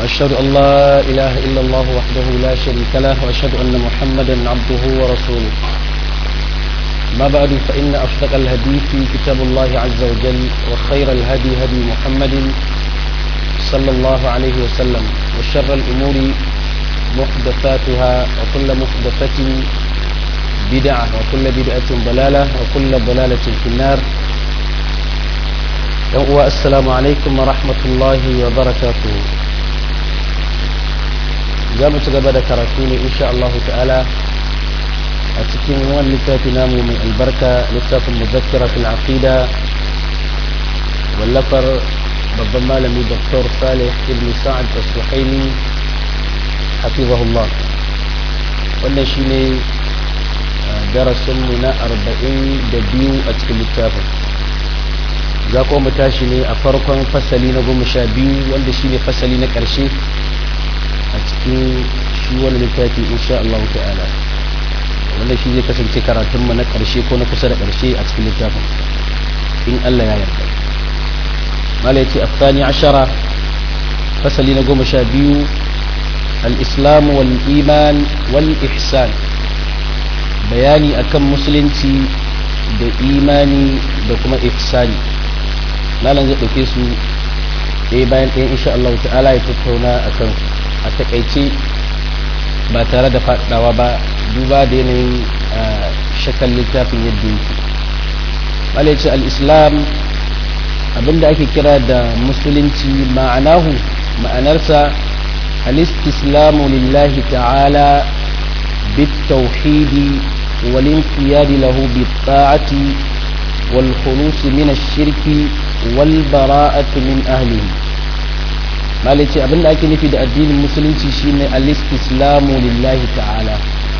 وأشهد أن لا إله إلا الله وحده لا شريك له وأشهد أن محمدا عبده ورسوله ما بعد فإن أصدق الهدي في كتاب الله عز وجل وخير الهدي هدي محمد صلى الله عليه وسلم وشر الأمور محدثاتها وكل محدثة بدعة وكل بدعة ضلالة وكل ضلالة في النار السلام عليكم ورحمة الله وبركاته زامت قبل كراتوني إن شاء الله تعالى أتكين وان لتاتي نامو من البركة لتاف المذكرة في العقيدة واللفر babban malami Dr. Salih ibn Sa'ad al-Suhaimi hafizahullah wannan shine darasin mu na arba'in da biyu a cikin littafin za kuma mu tashi ne a farkon fasali na goma sha biyu wanda shine fasali na ƙarshe a cikin shi wani littafi insha Allah ta'ala wanda shi zai kasance karatunmu na ƙarshe ko na kusa da ƙarshe a cikin littafin in Allah ya yarda مالتي الثاني عشر فصل نقوم شابيو الإسلام والإيمان والإحسان بياني أكم مسلمتي da imani da kuma ihsani malam zai ɗauke su ɗaya bayan ɗaya insha Allah ta'ala ya tattauna a kan a takaice ba tare da faɗawa ba duba da yanayin shakan littafin yadda yake malaici al-islam abinda ake kira da musulunci ma'anahu ma'anarsa al-istislamu lillahi ta'ala بالتوحيد والانقياد له بالطاعة والخلوص من الشرك والبراءة من أهله مالتي أبن أكي نفيد الدين المسلم شين الاستسلام لله تعالى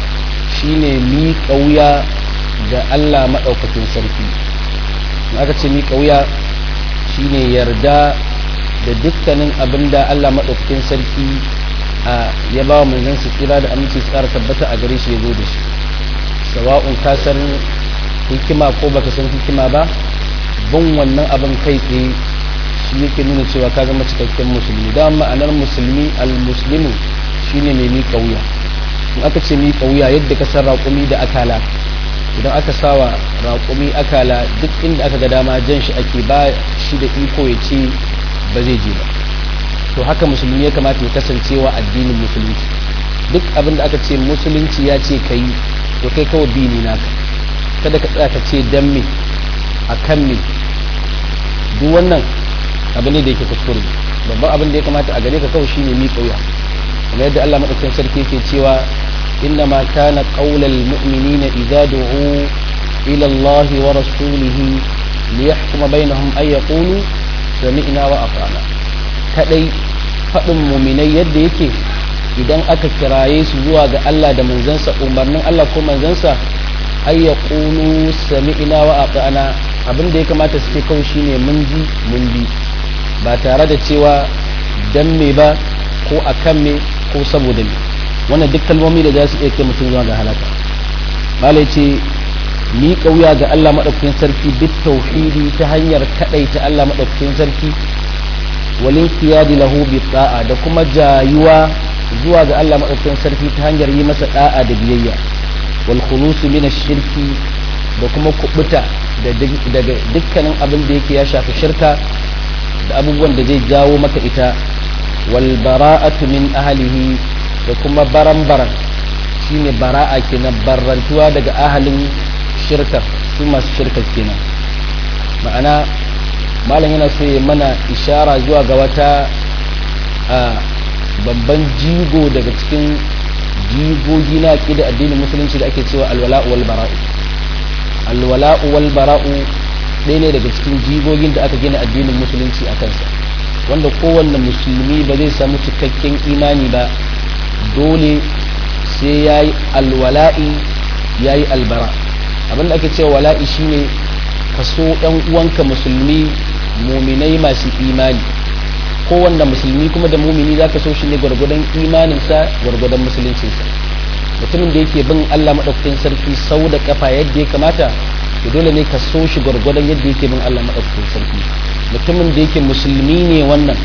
شين مي قوية ga Allah maɗaukakin sarki aka ce mi ƙauya shine yarda da dukkanin abin da Allah maɗaukakin sarki a ya ba wa manzon su tsira da aminci tsara tabbata a gare shi ya zo da shi sawa'un ka san hikima ko baka san hikima ba bin wannan abin kai tsaye shi yake nuna cewa ka zama cikakken musulmi da ma'anar musulmi al-muslimu shine mai miƙa wuya in aka ce miƙa wuya yadda ka san raƙumi da akala idan aka sawa raƙumi akala duk inda aka ga dama jan shi ake ba shi da iko ya ce ba zai je ba to haka musulmi ya kamata ya kasancewa addinin musulunci duk abin da aka ce musulunci ya ce ka yi to kai kawai bi ne naka kada ka tsaya ka ce dan me a kan me duk wannan abu ne da yake kuskure babban abin da ya kamata a gare ka kawai shine miƙa wuya kamar yadda Allah madaukakin sarki yake cewa إنما كان قول المؤمنين إذا دعوا إلى الله ورسوله ليحكم بينهم أن يقولوا سمعنا وأطعنا kadai faɗin muminai yadda yake idan aka kiraye su zuwa ga Allah da manzansa umarnin Allah ko manzansa ay yaqulu sami'na wa ata'na abin da ya kamata su ce kawai shine mun ji mun bi ba tare da cewa dan me ba ko akan me ko saboda me wannan duk kalmomi da za su iya kai mutum zuwa ga halaka malai ce ni kauya ga Allah madaukakin sarki bit tauhidi ta hanyar kadaita Allah madaukakin sarki walin qiyadi lahu bi ta'a da kuma jayuwa zuwa ga Allah madaukakin sarki ta hanyar yi masa da'a da biyayya wal khulus min shirki da kuma kubuta daga dukkanin abin da yake ya shafi shirka da abubuwan da zai jawo maka ita wal bara'atu min ahlihi da kuma baran-baran shine bara'a kenan barrantuwa daga ahalin shirkar su masu shirkar kenan ma'ana malam yana so ya mana ishara zuwa ga wata babban jigo daga cikin jigogi na da addinin musulunci da ake cewa alwala'u wal bara'u alwala'u wal bara'u ɗaya ne daga cikin jigogin da aka gina addinin musulunci a kansa wanda kowanne musulmi ba zai samu cikakken imani ba dole sai ya yi alwala'i ya yi albara abinda ake cewa wala'i shine ka so ɗan uwanka musulmi muminai masu imani kowanne musulmi kuma da mumini za ka so shi ne gwargwadon imaninsa gwargwadon musuluncinsa mutumin da yake bin allah maɗaukakin sarki sau da kafa yadda ya kamata to dole ne ka so shi gwargwadon yadda yake bin allah maɗaukakin sarki mutumin da yake musulmi ne wannan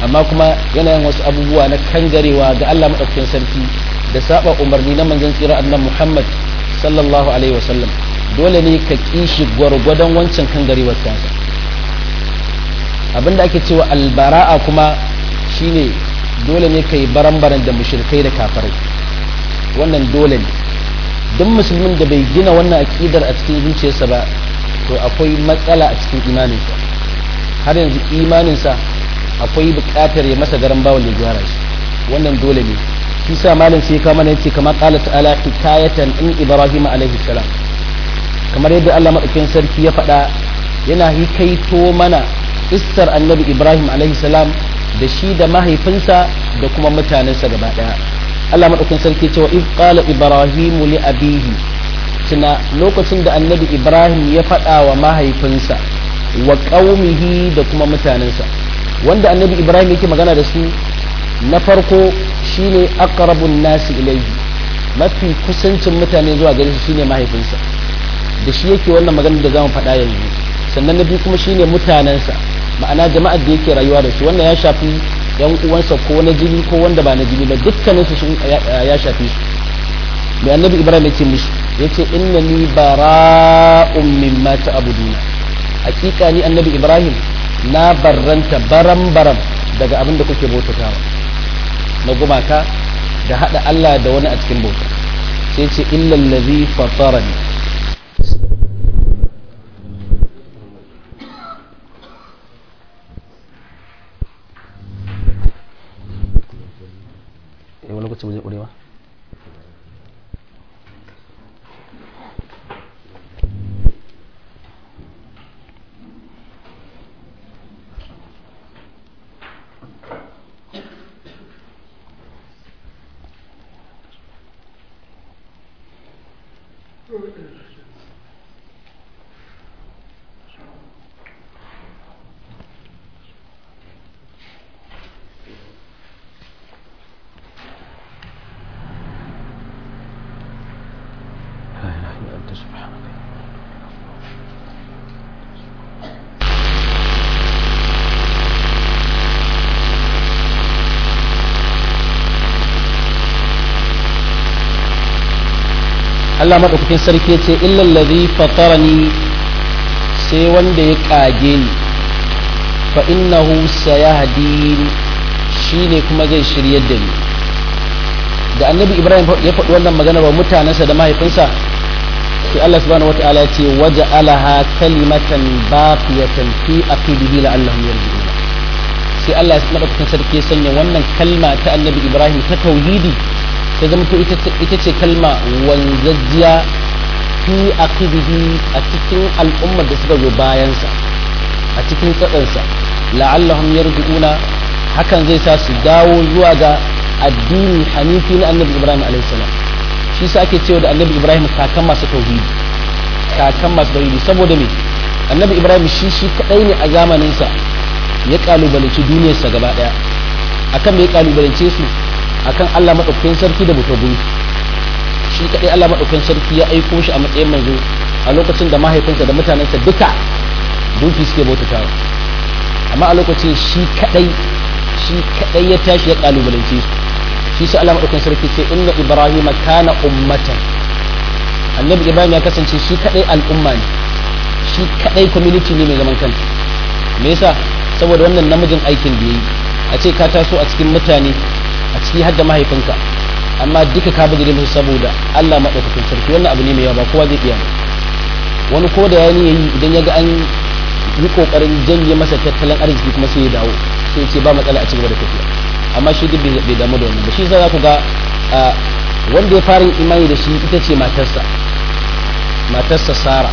amma kuma yana yin wasu abubuwa na kangarewa ga Allah madaukakin sarki da saba umarni na manzon tsira annabi Muhammad sallallahu alaihi wasallam dole ne ka kishi gwargwadon wancan kangarewar tasa abinda ake cewa albara'a kuma shine dole ne ka yi baran-baran da mushrikai da kafirai wannan dole ne duk musulmin da bai gina wannan aƙidar a cikin zuciyarsa ba to akwai matsala a cikin imaninsa har yanzu imaninsa akwai buƙatar ya masa garan bawon ya gyara shi wannan dole ne shi sa malam sai kama yace kama qala ta'ala hikayatan in ibrahim alaihi salam kamar yadda Allah madaukakin sarki ya faɗa yana hikaito mana kissar annabi ibrahim alaihi salam da shi da mahaifinsa da kuma mutanensa gaba daya Allah madaukakin sarki cewa iz qala ibrahim li abihi tuna lokacin da annabi ibrahim ya faɗa wa mahaifinsa wa qaumihi da kuma mutanensa wanda annabi ibrahim yake magana da su na farko shine aqrabun nasi ilayhi mafi kusancin mutane zuwa gare shi shine mahaifinsa da shi yake wannan magana da zamu faɗa yanzu sannan na biyu kuma shine mutanensa ma'ana jama'ar da yake rayuwa da su wannan ya shafi yan uwansa ko na jini ko wanda ba na jini ba dukkanin su ya shafi su mai annabi ibrahim yace musu yace innani bara'un mimma ta'buduna hakika ni annabi ibrahim na barranta baram baram daga abin da kuke bautatawa na gumaka da hada Allah da wani a cikin bauta sai ce illa allazi fatarani wani lokaci ba zai ƙurewa Allah maɗaukakin sarki ya ce illal ladhi fatarani sai wanda ya kage ni fa innahu sayahdin shine kuma zai shiryar da ni da annabi ibrahim ya faɗi wannan magana wa mutanensa da mahaifinsa sai Allah subhanahu wataala ya ce waja'alaha kalimatan baqiyatan fi aqibihi la'allahum yarji'un sai Allah maɗaukakin sarki ya sanya wannan kalma ta annabi ibrahim ta tauhidi ta zama to ita ce kalma wanzajjiya fi aqibihi a cikin al'ummar da suka zo bayansa a cikin tsadansa la'allahum yarji'una hakan zai sa su dawo zuwa ga addini hanifi na annabi ibrahim alaihi salam shi sa ake cewa da annabi ibrahim kakan masu tauhidi kakan masu tauhidi saboda me annabi ibrahim shi shi kadai ne a zamaninsa ya kalubalanci duniyarsa gaba daya akan me ya kalubalance su akan Allah maɗaukakin sarki da mutabun shi kaɗai Allah maɗaukakin sarki ya aiko shi a matsayin manzo a lokacin da mahaifinsa da mutanensa duka duki suke bautatawa amma a lokacin shi kaɗai shi kaɗai ya tashi ya kalubalance su shi sai Allah maɗaukakin sarki ce inna ibrahim kana ummatan annabi ibrahim ya kasance shi kaɗai al'umma ne shi kaɗai community ne mai zaman kanta me yasa saboda wannan namijin aikin da yayi a ce ka taso a cikin mutane a ciki har da mahaifinka amma duka ka bijire musu saboda Allah maɗaukakin sarki wannan abu ne mai yawa ba kowa zai iya wani ko da ya yi idan ya ga an yi kokarin janye masa tattalin arziki kuma sai ya dawo sai ce ba matsala a cigaba da tafiya amma shi duk bai damu da wannan ba shi za ku ga wanda ya fara imani da shi ita ce matarsa matarsa Sara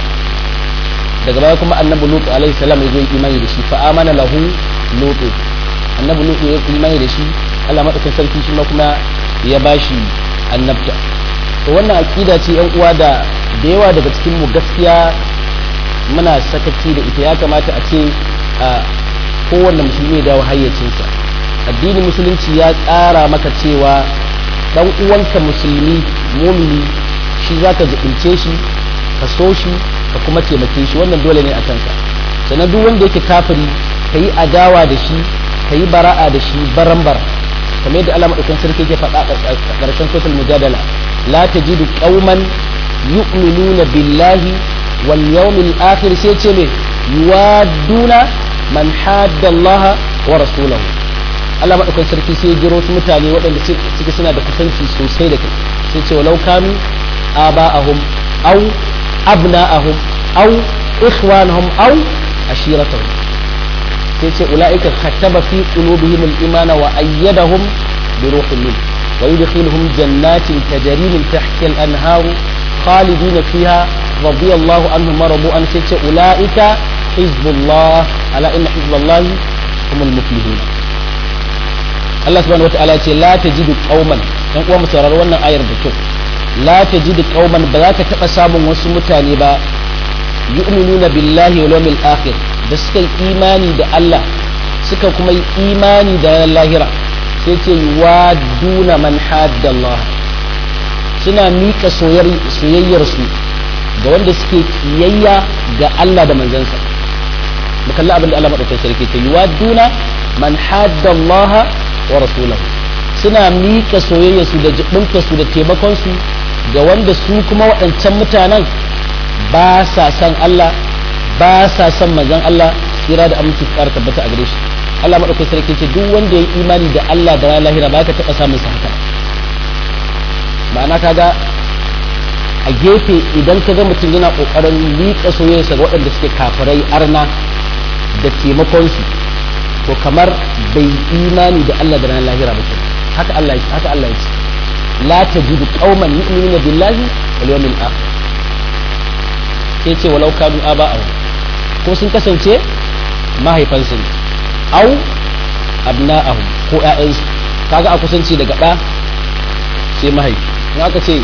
daga baya kuma annabi Lutu alaihi salam ya zo imani da shi fa amana lahu Lutu annabi Lutu ya imani da shi Allah madaukakin sarki shi ma kuma ya bashi annabta to wannan aqida ce yan uwa da da yawa daga cikin mu gaskiya muna sakaci da ita ya kamata a ce a kowanne musulmi ya dawo hayyacinsa addinin musulunci ya tsara maka cewa dan uwanka musulmi mumini shi zaka zubince shi ka so shi ka kuma taimake shi wannan dole ne a kanka sannan duk wanda yake kafiri ka yi adawa da shi ka yi bara'a da shi barambar kamar yadda Allah madaukakin sarki yake faɗa a ƙarshen suratul mujadala la tajidu qauman yu'minuna billahi wal yawmil akhir sai ce me yuwaduna man hadda Allah wa rasulahu Allah madaukakin sarki sai jiro su mutane waɗanda suke suna da kusanci sosai da kai sai ce walau kanu aba'ahum aw abna'ahum aw ikhwanahum aw ashiratahum sai ce ula'ika khataba fi qulubihim al-imana wa ayyadahum bi ruhin min wa yudkhiluhum jannatin tajri min tahtiha al-anhar khalidin fiha radiyallahu anhum wa radu an sai ce ula'ika hizbullah ala inna hizballah humul muflihun Allah subhanahu wa ta'ala ce la tajidu qauman dan uwa mu saurari wannan ayar da kyau la tajidu qauman ba za ka taba samun wasu mutane ba yu'minuna billahi wal yawmil akhir da suka yi imani da Allah suka kuma yi imani da lahira sai ce wa duna man haddallah suna miƙa soyayyarsu ga wanda suke kiyayya ga Allah da manzansa mu kalli abin da Allah madaukakin sarki ce wa duna man haddallah wa rasulahu suna miƙa soyayyarsu da jibinta su da taimakon su ga wanda su kuma waɗancan mutanen ba sa san Allah ba sa son manzon Allah tsira da aminci ƙara tabbata a gare shi Allah madaukakin sarki ce duk wanda ya yi imani da Allah da ranar lahira ba ka taɓa samun sa haka ma'ana kaga a gefe idan ka ga mutum yana ƙoƙarin liƙa soyayyarsa ga waɗanda suke kafirai arna da taimakon su to kamar bai imani da Allah da ranar lahira ba haka Allah ya haka Allah ya ce la tajidu qauman yu'minuna billahi wal yawmil akhir sai ce walau kanu aba'ahum ko sun kasance mahaifansu ne au abna'ahum ko ƴaƴansu kaga a kusanci daga ɗa sai mahaifi in aka ce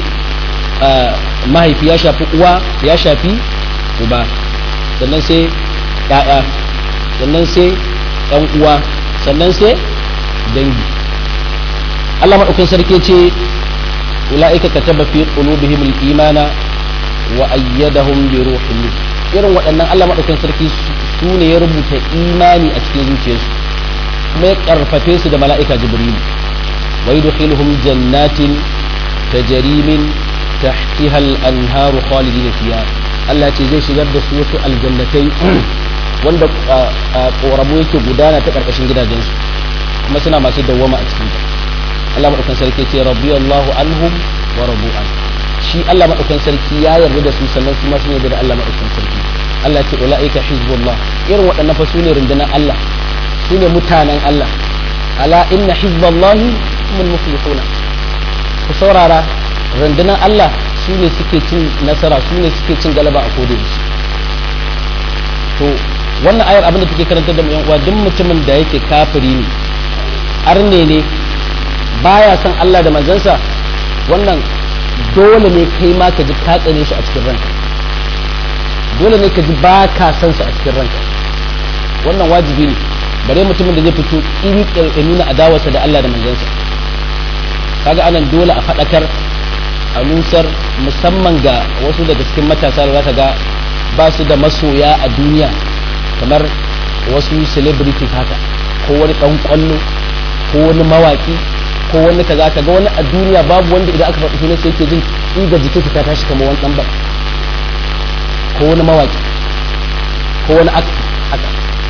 mahaifi ya shafi uwa ya shafi uba sannan sai ƴaƴa sannan sai ɗan uwa sannan sai dangi Allah maɗaukin sarki ce ula'ika kataba fi qulubihim al-imana wa ayyadahum bi ruhin irin waɗannan Allah maɗaukakin sarki su ne ya rubuta imani a cikin zuciyarsu kuma ya ƙarfafe su da mala'ika jibrilu wa yudkhiluhum jannatin tajri min tahtiha al-anharu khalidina fiha Allah ce zai shigar da su wasu aljannatai wanda ƙoramu yake gudana ta ƙarƙashin gidajensu kuma suna masu dawwama a cikin Allah maɗaukakin sarki ce radiyallahu anhum wa radu an shi Allah maɗaukakin sarki ya yarda da su sannan su ma sun yarda da Allah maɗaukakin sarki Allah ce ula'ika hizbullah irin waɗannan fa su ne rundunar Allah su ne mutanen Allah ala inna hizballahi humul muflihuna ku saurara rundunar Allah su ne suke cin nasara su ne suke cin galaba a kodin su to wannan ayar abin da take karanta da yan uwa duk mutumin da yake kafiri ne arne ne baya son Allah da manzansa wannan dole ne kai ma ka ji ka tsane shi a cikin ranka dole ne ka ji ba ka san su a cikin ranka wannan wajibi ne bare mutumin da zai fito iri ya nuna adawarsa da Allah da manzansa kaga anan dole a faɗakar a nusar musamman ga wasu daga cikin matasa da za ga ba su da masoya a duniya kamar wasu celebrities haka ko wani ɗan ƙwallo ko wani mawaƙi ko wani kaza kaga wani a duniya babu wanda idan aka faɗi sunan sai yake jin iga jikinsa ta tashi kamar wani ɗan ko wani mawaƙi ko wani akti haka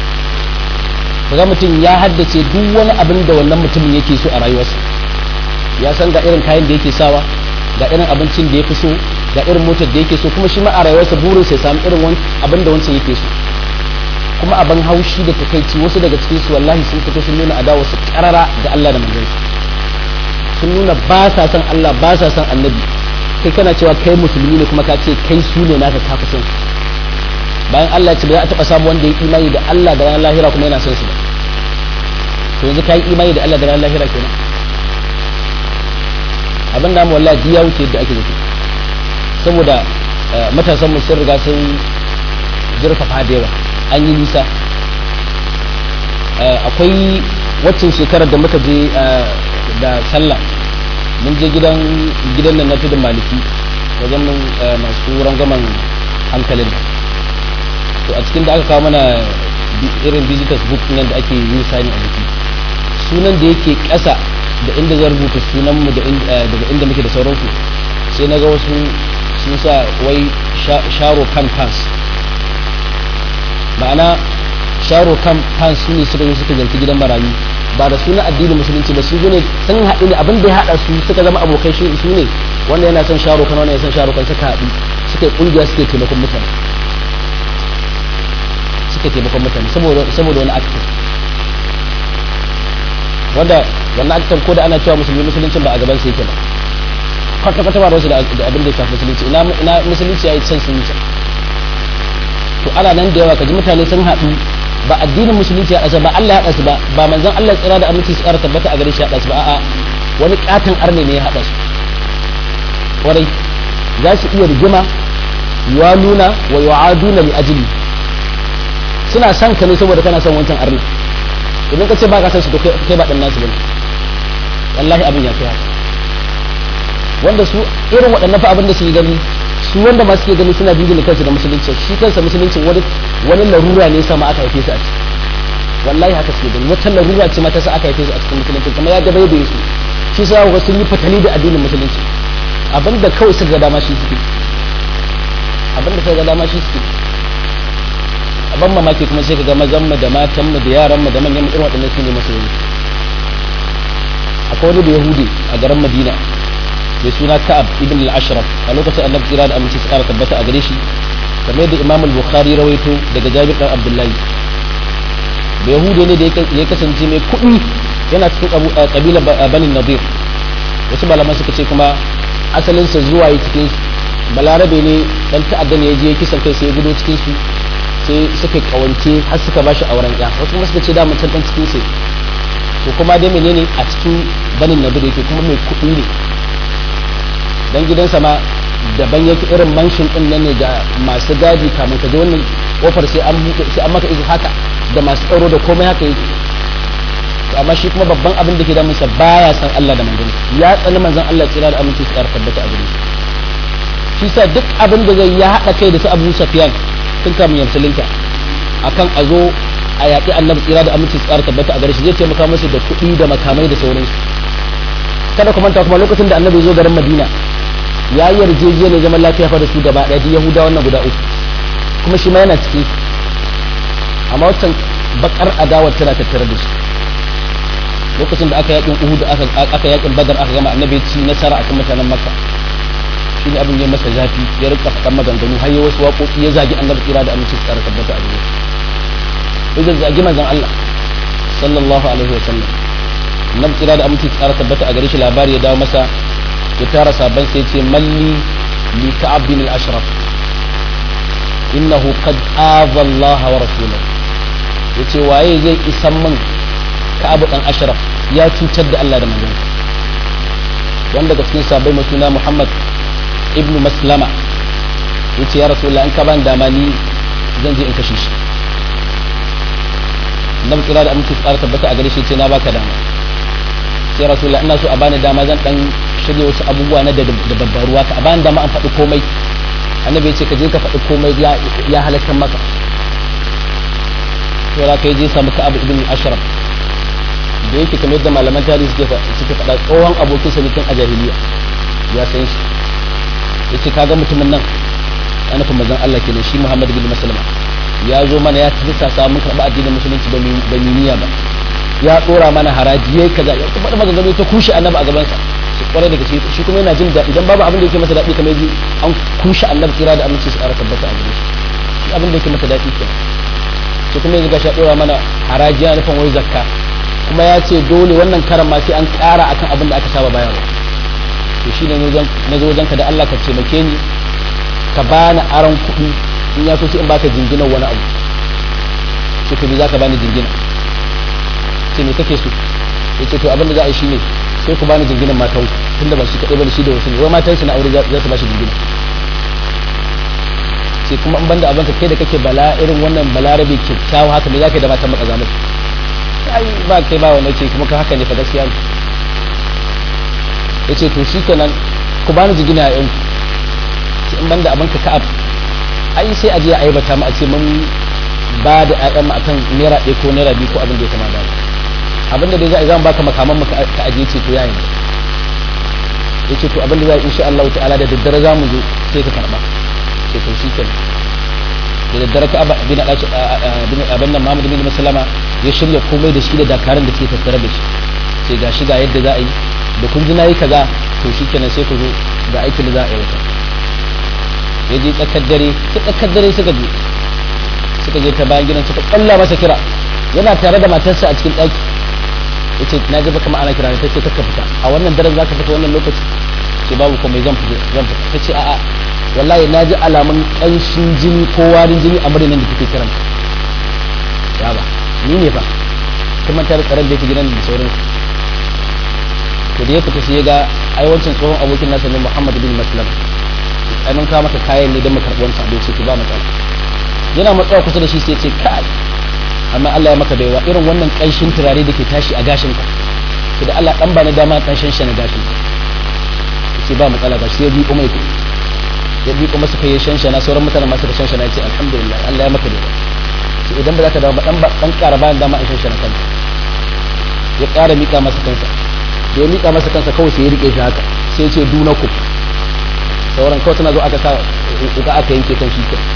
kaga mutum ya haddace duk wani abin da wannan mutumin yake so a rayuwarsa ya san ga irin kayan da yake sawa ga irin abincin da ya fi so ga irin motar da yake so kuma shi ma a rayuwarsa burin sai samu irin abin da wancan yake so kuma abin haushi da takaici wasu daga cikin su wallahi sun fito sun nuna adawarsu karara da Allah da manzansa sun nuna ba sa son Allah ba sa son annabi kai kana cewa kai musulmi ne kuma ka ce kai su ne naka ka fi son su bayan Allah ya ce ba za a taɓa samu wanda ya imani da Allah da ranar lahira kuma yana son su ba to yanzu ka yi imani da Allah da ranar lahira kenan abin da mu wallahi ya wuce yadda ake zato saboda matasan mu sun riga sun zurfafa da yawa an yi nisa akwai waccan shekarar da muka je da sallah mun je gidan gidan nan na tudun maliki wajen mun masu rangwamen hankalin to a cikin da aka kawo mana irin visitors book nan da ake yin sani a jiki sunan da yake ƙasa da inda zan rubuta sunanmu daga inda muke da sauransu sai na ga wasu sun sa wai sharo kan pants ma'ana sharo kan pants su ne suka yi suka zarki gidan marayu ba da suna addinin musulunci ba su ne sun haɗu ne abin da ya haɗa su suka zama abokai shi su ne wanda yana son sharo kan wanda ya son sharo kan suka haɗu suka yi ƙungiya suke taimakon mutane suke taimakon mutane saboda wani aktin wanda wannan aktin ko da ana cewa musulmi musuluncin ba a gaban su yake ba kwata kwata ba wasu da abin da ya shafi musulunci ina musulunci ya yi can sun to ana nan da yawa kaji mutane sun haɗu ba addinin musulunci ya ɗasa ba Allah ya haɗa su ba ba manzon Allah tsira da aminci su ƙara tabbata a gare shi ya haɗa su ba a'a wani katon arne ne ya haɗa su kwarai za su iya rigima yuwaluna wa yu'aduna li ajli suna son ka ne saboda kana son wancan arna idan ka ce ba ka san su to kai ba dan nasu bane wallahi abin ya kai haka wanda su irin waɗannan fa abin da su yi gani su wanda ma suke gani suna jingina kansu da musulunci shi kansa musulunci wani wani larura ne sama aka haife su a ciki wallahi haka suke gani wata larura ce mata sa aka haife su a cikin musulunci kamar ya dabai da su shi sa ga sun yi fatali da addinin musulunci abin da kawai suka ga dama shi suke abin da suka ga dama shi suke ban mamaki kuma sai ka ga mazan mu da matan mu da yaran mu da manyan irin waɗannan su ne musulmi akwai wani da yahudi a garin madina mai suna ka'ab ibn al-ashraf a lokacin annabi kira da aminci su kara tabbata a gare shi kamar da imam al-bukhari rawaito daga jabir dan abdullahi da yahudi ne da ya kasance mai kuɗi yana cikin kabila banin nadir wasu malaman suka ce kuma asalinsa zuwa yi cikin balarabe ne dan ta'adda ne ya je kisan kai sai ya gudo cikin su sai suka kawance har suka ba shi auren ya wasu kuma suka ce da mutum dan cikin sai to kuma dai menene a cikin banin nadir yake kuma mai kuɗi ne dan gidansa ma daban yake irin manshin din nan ne ga masu gadi kamun ka je wannan kofar sai an sai an maka izu haka da masu tsaro da komai haka yake to amma shi kuma babban abin da ke damun sa baya san Allah da manzon ya tsani manzon Allah tsira da aminci tsara tabbata a gare shi sa duk abin da zai ya hada kai da su Abu Sufyan tun kamun ya musulunta akan a zo a yaƙi annabi tsira da aminci tsara tabbata a gare shi zai taimaka musu da kuɗi da makamai da sauransu kada ku manta kuma lokacin da annabi zo garin Madina ya yi yarjejeniyar zaman lafiya fa da su gaba ɗaya yahuda wannan guda uku kuma shi ma yana ciki amma wancan bakar adawar tana tattare da shi lokacin da aka yakin uhud aka yakin badar aka gama annabi ci nasara akan mutanen makka shi ne abin ya masa zafi ya rika faɗan maganganu har ya wasu waƙoƙi ya zagi annabi tsira da aminci tsara tabbata a gare ya zagi manzon Allah sallallahu alaihi wa sallam annabi tsira da aminci tsara tabbata a gare shi labari ya dawo masa ya tara sabon sai ce malli li ka'ab bin al-ashraf innahu qad aza Allah wa rasulahu yace waye zai isan min ka'ab dan ashraf ya cutar da Allah da manzon wanda daga cikin sabai mai suna Muhammad ibnu Maslama yace ya rasulullah in ka ban dama ni zan je in kashe shi nan kira da aminci tsara tabbata a gare shi ce na baka dama sai rasulullah ina so a bani dama zan dan shirya wasu abubuwa na da babbar ruwa ka a bani dama an faɗi komai annabi ya ce ka je ka faɗi komai ya halatta maka to za ka yi je samu ka'ab ibn ashraf da yake kamar yadda malaman tarihi suke suke faɗa tsohon abokin sa tun a jahiliya ya san shi yace kaga mutumin nan ana nufin manzon Allah kenan shi Muhammad bin Maslama ya zo mana ya tsisa samun karɓa addinin musulunci ba mu niyya ba ya tsora mana haraji yayi kaza ya faɗa maganganu ta kushe annabi a gaban sa kwarai da gaske shi kuma yana jin daɗi idan babu abin da yake masa daɗi kamar yaji an kushe annabi tsira da aminci su ƙara tabbata a gare shi abin da yake masa daɗi kenan shi kuma yanzu gashi ya ɗora mana haraji yana nufin wai zakka kuma ya ce dole wannan karan ma sai an ƙara akan abin da aka saba bayarwa to shi ne na zo wajenka da Allah ka taimake ni ka bani aron kuɗi in ya so sai in baka jinginan wani abu sai ka bi za ka bani jingina sai me kake so ya ce to abin da za a yi shi ne sai ku bani jinginan matan tun da ba shi kaɗai ba da shi da wasu ne wai matan su na aure za su ba shi jingina sai kuma in banda abinka kai da kake bala irin wannan balarabe kyakkyawa haka ne za ka yi da matan maka zamani ai ba kai ba wannan ce kuma ka haka ne fa gaskiya ne ya ce to shi kenan ku bani jingina a yanku sai in banda abinka ka'ab ai sai a je a aibata mu a ce mun ba da ƴaƴan mu akan naira ɗaya ko naira biyu ko abin da ya kama da abinda dai za a zan baka makaman maka ka aje ce to yayin yace to abinda za a insha Allah ta'ala da daddare za mu zo sai ka karba sai to shi kenan da daddare ka bin bin abin nan Muhammad bin Maslama ya shirya komai da shi da dakarun da suke tattare da shi sai ga shi ga yadda za a yi da kun ji nayi kaza to shi kenan sai ku zo ga aikin da za a yi wata ya je tsakar dare ta tsakar dare suka je suka je ta bayan gidan suka kalla masa kira yana tare da matarsa a cikin ɗaki ya ce na ji baka ma'ana kira ta ce kakka fita a wannan daren za ka fita wannan lokaci ce babu komai zan fita zan fita ta ce a'a wallahi na ji alamun ƙanshin jini ko warin jini a murnan da kike kiran ya ba ni ne fa kuma ta tsaron da yake gidan da sauransu to da ya fita sai ya ga ai wancan tsohon abokin nasa ne Muhammad bin Maslam ai mun kawo maka kayan ne don mu karɓi wancan abin sai ba matsala yana matsawa kusa da shi sai ce kai amma Allah ya maka baiwa irin wannan ƙanshin turare da ke tashi a gashin ka to da Allah dan ba na dama ƙanshin shi na gashin ka sai ba matsala ba sai ya bi kuma yake ya bi kuma suka yi shanshana sauran mutanen masu da shanshana ya ce alhamdulillah Allah ya maka baiwa sai idan ba za ka dawo ba dan ba dan ƙara bayan dama a shanshana kanka ya ƙara mika masa kansa da ya mika masa kansa kawai sai ya rike shi haka sai ya ce dunakum sauran kawai suna zo aka sa uka aka yanke kan shi kan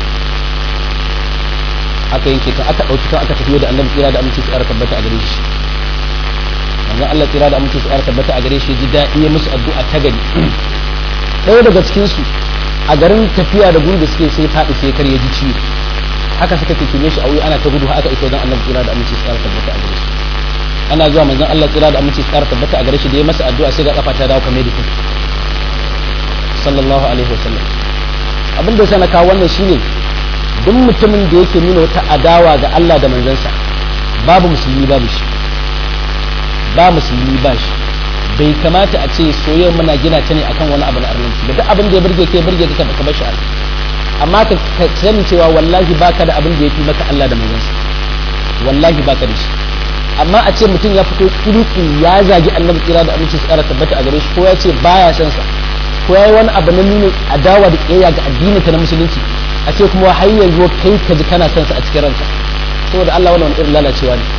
aka yanke kan aka ɗauki kan aka tafiyo da annabi tsira da aminci su ƙara tabbata a gare shi manzon Allah tsira da aminci su ƙara tabbata a gare shi ji daɗi ya musu addu'a ta gari ɗaya daga cikin su a garin tafiya da gudu da suke sai faɗi sai kar ya ji ciwo haka suka kikime shi a wuya ana ta gudu haka ita wajen annabi tsira da aminci su ƙara tabbata a gare shi ana zuwa manzon Allah tsira da aminci su ƙara tabbata a gare shi da ya masa addu'a sai ga kafa ta dawo kamar da sallallahu alaihi wasallam abin da yasa na kawo wannan shine duk mutumin da yake nuna wata adawa ga Allah da manzansa babu musulmi babu shi ba musulmi ba shi bai kamata a ce soyayyar muna gina ta ne akan wani abu na arnanci da duk abin da ya burge kai burge ka ka bar shi amma ka sani cewa wallahi baka da abin da ya fi maka Allah da manzansa wallahi baka da shi amma a ce mutum ya fito kiriki ya zagi annabi kira da aminci su kara tabbata a gare shi ko ya ce baya son sa ko yayi wani abu na nuna adawa da kiyaya ga addinin ta na musulunci a ce kuma har yanzu kai ka ji kana son sa a cikin ranka saboda Allah wannan irin lalacewa ne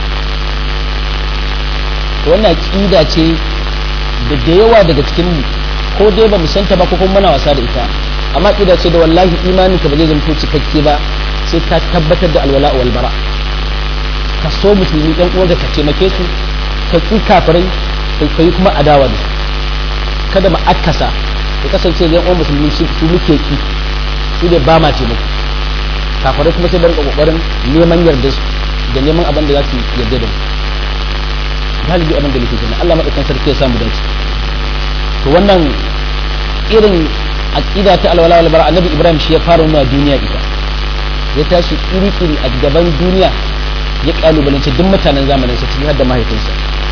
to wannan aqida ce da da yawa daga cikin mu ko dai ba mu santa ba ko kuma muna wasa da ita amma aqida ce da wallahi imanin ka ba zai zanto cikakke ba sai ka tabbatar da alwala wal bara ka so musulmi ɗan uwanka ka taimake su ka ƙi kafirai ka yi kuma adawa da su kada mu akasa ya kasance da uwan musulmi su muke ki su da ba ma ce muku kafirai kuma sai da rinka kokarin neman yarda su da neman abin da za su yarda da mu galibi abin da nake kenan Allah madaukakin sarki ya samu dace to wannan irin aqida ta alwala wal bara annabi Ibrahim shi ya fara nuna duniya ita ya tashi iri-iri a gaban duniya ya kalubalance duk mutanen zamanin sa ciki har da mahaifinsa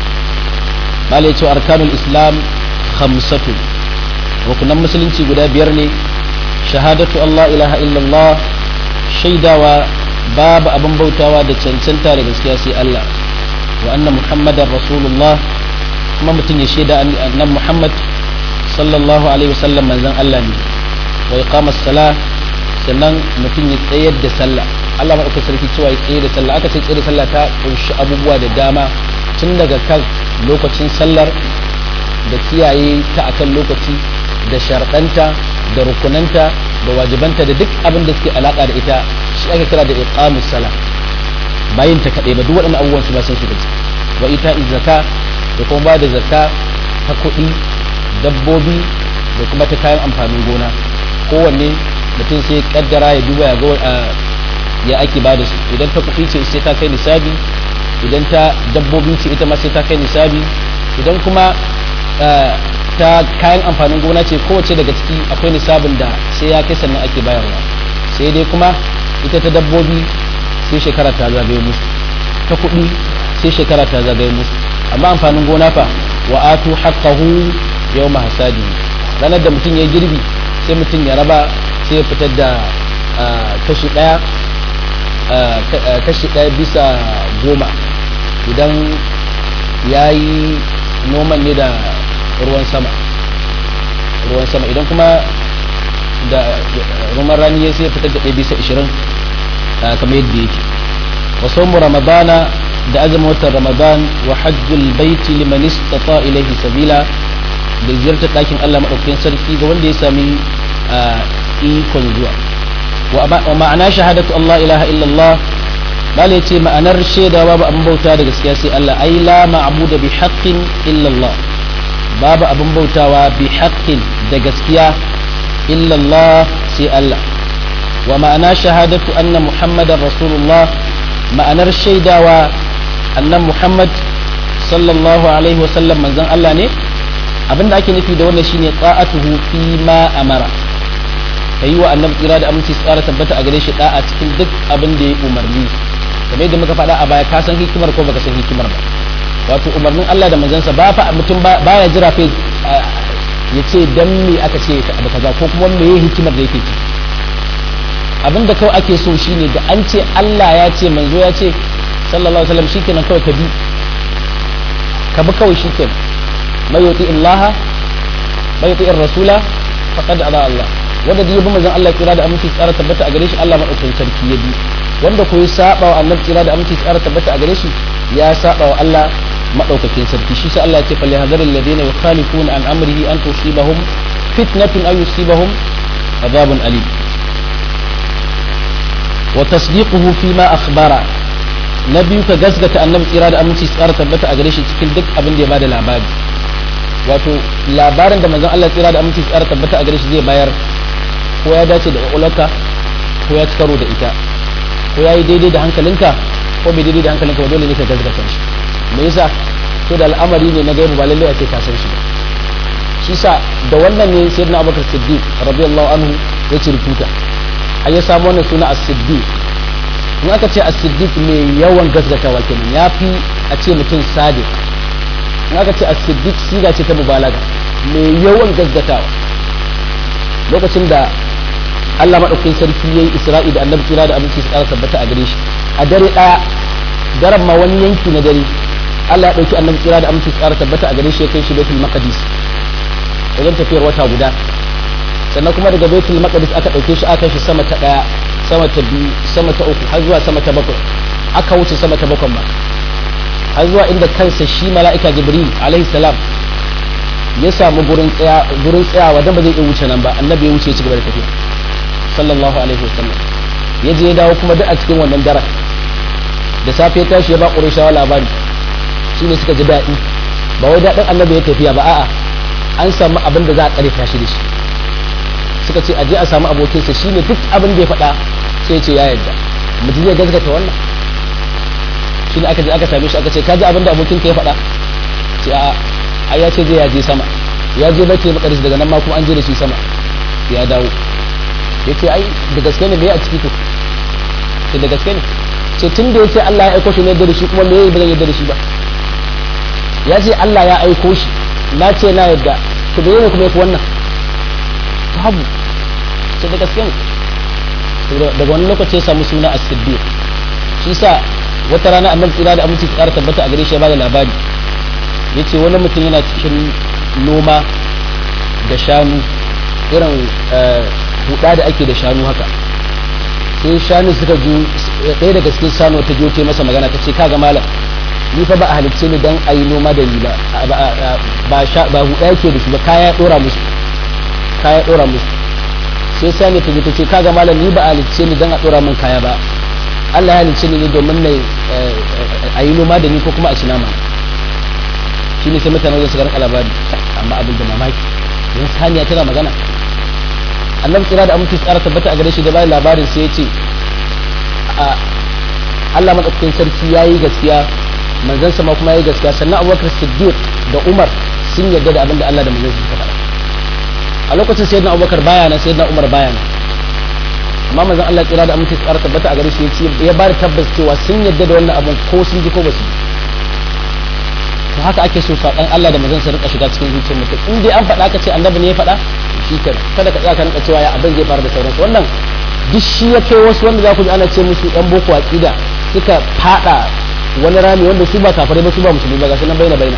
bala ya ce arkanul islam khamsatu rukunan musulunci guda biyar ne shahadatu Allah ilaha illallah shaidawa babu abin bautawa da cancanta da gaskiya sai Allah wa anna muhammadar rasulullah kuma mutum ya shaida annan muhammad sallallahu alaihi wasallam manzon Allah ne wa iqamas salah sannan mutum ya tsayar da sallah Allah maɗauka sarki cewa ya tsaye da sallah aka ce tsaye da sallah ta kunshi abubuwa da dama tun daga kan lokacin sallar da kiyaye ta akan lokaci da sharɗanta da rukunanta da wajibanta da duk abin da suke alaƙa da ita shi ake kira da iqamus sala bayin ta kaɗai ba duk waɗannan abubuwan su ba sun shiga wa ita zaka da kuma ba da zaka ta kuɗi dabbobi da kuma ta kayan amfanin gona kowanne mutum sai kaddara ya duba ya ga ya ake ba da su idan ta kuɗi ce sai ta kai nisabi idan ta dabbobi ce ita ma sai ta kai nisabi idan kuma ta kayan amfanin gona ce kowace daga ciki akwai nisabin da sai ya kai sannan ake bayarwa sai dai kuma ita ta dabbobi sai shekara ta zagaye musu ta kuɗi sai shekara ta zagaye musu amma amfanin gona fa wa atu haqqahu yawma hasadi ranar da mutum ya girbi sai mutum ya raba sai ya fitar da kashi ɗaya kashi ɗaya bisa goma idan ya yi noman ne da ruwan sama ruwan sama idan kuma da ruman rani ya sai fitar da ɗaya bisa ishirin kamar yadda yake wasu mu ramadana da azumin watan ramadan wa hajjul baiti liman istata ilayhi sabila da ziyartar ɗakin Allah maɗaukakin sarki ga wanda ya sami ikon zuwa wa ma'ana shahadatu Allah ilaha illallah bala ce ma'anar shaida babu abin bauta da gaskiya sai Allah ai la ma'budu bi haqqin illallah babu abin bautawa bi haqqin da gaskiya illallah sai Allah wa ma'ana shahadatu anna muhammadar rasulullah ma'anar shaidawa annan muhammad sallallahu alaihi wasallam manzon Allah ne abinda ake nufi da wannan shine ta'atuhu fi ma amara kayi wa annabi tsira da aminci tsara tabbata a gare shi da'a cikin duk abin da ya umarni kamar yadda muka faɗa a baya ka san hikimar ko baka san hikimar ba wato umarnin Allah da manzansa ba fa mutum baya jira fa ya ce dan me aka ce abu kaza ko kuma me ya hikimar da yake ci abin da kawai ake so shine da an ce Allah ya ce manzo ya ce sallallahu alaihi wasallam shikenan kawai ka bi ka bi kawai shikenan mai yuti Allah mai yuti rasula faqad ada Allah wanda da yabi manzon Allah kira da aminci tsara tabbata a gare shi Allah madaukakin sarki ya bi wanda ko ya saba wa annabi kira da aminci tsara tabbata a gare shi ya saba wa Allah madaukakin sarki shi sai Allah ya ce fal yahzaril ladina yukhalifuna an amrihi an tusibahum fitnatun aw yusibahum adhabun alim wa tasdiquhu fi ma akhbara na biyu ka gasgata annabi tsira da aminci tsara tabbata a gare shi cikin duk abin da ya bada labari wato labarin da manzon Allah tsira da aminci tsara tabbata a gare shi zai bayar ko ya dace da kwakwalwarka ko ya ci karo da ita ko ya yi daidai da hankalinka ko bai daidai da hankalinka ba dole ne ka gasgata shi me yasa to da al'amari ne na gaibu ba lallai a ce ka san shi ba shi sa da wannan ne sayyidina Abubakar Siddiq radiyallahu anhu ya ci rubuta a ya samu wannan suna as-siddiq in aka ce as-siddiq mai yawan gasgatawa kenan ya fi a ce mutum sadiq in aka ce as-siddiq siga ce ta mubalaga mai yawan gasgatawa lokacin da Allah maɗaukakin sarki yayi Isra'i da Annabi kira da abinci su ƙara tabbata a gare shi a dare ɗaya daren ma wani yanki na dare Allah ya ɗauki Annabi kira da abinci su ƙara tabbata a gare shi ya kai shi Baitul Maqdis wajen tafiyar wata guda sannan kuma daga baitul maqdis aka dauke shi aka shi sama ta daya sama ta biyu sama ta uku har zuwa sama ta bakwai aka wuce sama ta bakwai ma har zuwa inda kansa shi mala'ika jibril alaihi salam ya samu gurin tsaya gurin tsayawa dan ba zai iya wuce nan ba annabi ya wuce ya ci gaba da tafiya sallallahu alaihi wasallam ya je ya dawo kuma duk a cikin wannan daren da safe ya tashi ya ba qurayshawa labari shine suka ji daɗi ba wai daɗin annabi ya tafiya ba a'a an samu abin da za a tsare shi da shi suka ce aje a samu abokinsa shine duk abin da ya faɗa sai ce ya yarda mutum zai gaskata wannan shine aka je aka same shi aka ce ka ji abin da abokinka ya faɗa ce a ai ya ce zai ya je sama ya je baitul maqdis daga nan ma kuma an je da shi sama ya dawo ya ce ai da gaske ne me a ciki to ce da gaske ne ce tun da ya ce Allah ya aiko shi ne da shi kuma me ba zan yarda da shi ba ya ce Allah ya aiko shi na ce na yarda to da ne kuma yafi wannan babu sai da gaske ne daga wani lokaci ya samu suna as-siddiq shi sa wata rana annabi tsira da aminci tsara tabbata a gare shi ya bada labari yace wani mutum yana cikin noma da shanu irin huda da ake da shanu haka sai shanu suka ju ɗaya daga cikin shanu ta je masa magana ta ce kaga malam ni fa ba a halicce ni dan ayi noma da ni ba ba ba huda yake da shi ba kaya dora musu kaya dora musu sai sani ta ta ce kaga malam ni ba a halicce ni dan a dora min kaya ba Allah ya halicce ni ne domin na ayi noma da ni ko kuma a ci nama shine sai mutane wajen su ga labari amma abin da mamaki yan saniya tana magana annabi kira da aminci tsara tabbata a gare shi da bayan labarin sai ya ce Allah madaukakin sarki yayi gaskiya manzansa ma kuma yayi gaskiya sannan Abubakar Siddiq da Umar sun yarda da abin da Allah da manzansa suka faɗa a lokacin sayyidina Abubakar baya nan sayyidina Umar baya nan amma manzon Allah kira da aminci tsara tabbata a gare shi ya ba da tabbas cewa sun yarda da wannan abin ko sun ji ko ba su to haka ake so saƙon Allah da manzansa rika shiga cikin zuciyar mutum in dai an faɗa ka ce annabi ne ya faɗa shi kenan kada ka tsaya ka rinka cewa ya abin zai fara da sauransu wannan duk shi ya kai wasu wanda za ku ji ana ce musu yan boko aqida suka fada wani rami wanda su ba kafare ba su ba musulmi ba gashi nan baina baina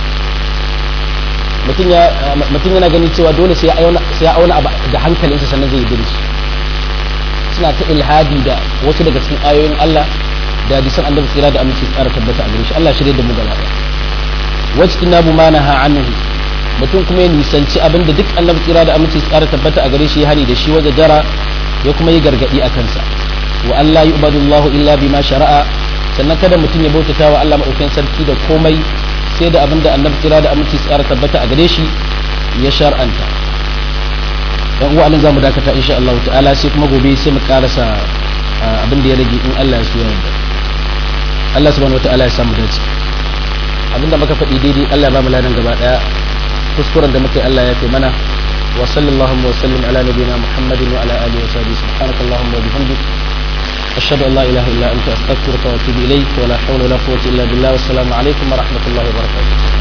mutum ya mutum yana gani cewa dole sai ya auna sai ya auna da hankalinsa sannan zai yi shi suna ta ilhadi da wasu daga cikin ayoyin Allah da hadisan annabi tsira da aminci tsara tabbata a gare shi Allah shirye da mu gaba daya wajtinabu ma naha anhu mutum kuma ya nisanci abin da duk annabi tsira da aminci tsara tabbata a gare shi ya hani da shi waje jara ya kuma yi gargadi a kansa wa Allah yu'badullahu illa bima shara'a sannan kada mutum ya bautata wa Allah madaukakin sarki da komai sai da abin da annabi tsira da aminci tsara tabbata a gare shi ya shar'anta dan uwa nan zamu dakata insha Allah ta'ala sai kuma gobe sai mu karasa abin da ya rage in Allah ya so yarda Allah subhanahu wataala ya samu dace abinda muka faɗi daidai Allah ya ba mu ladan gaba daya kuskuren da muka yi Allah ya fi mana wa sallallahu wa sallim ala nabiyina Muhammadin wa ala alihi wa sahbihi subhanakallahumma wa bihamdik ashhadu an la ilaha illa anta astaghfiruka wa atubu ilayk wa la hawla wa la quwwata illa billah wa assalamu alaikum wa rahmatullahi wa barakatuh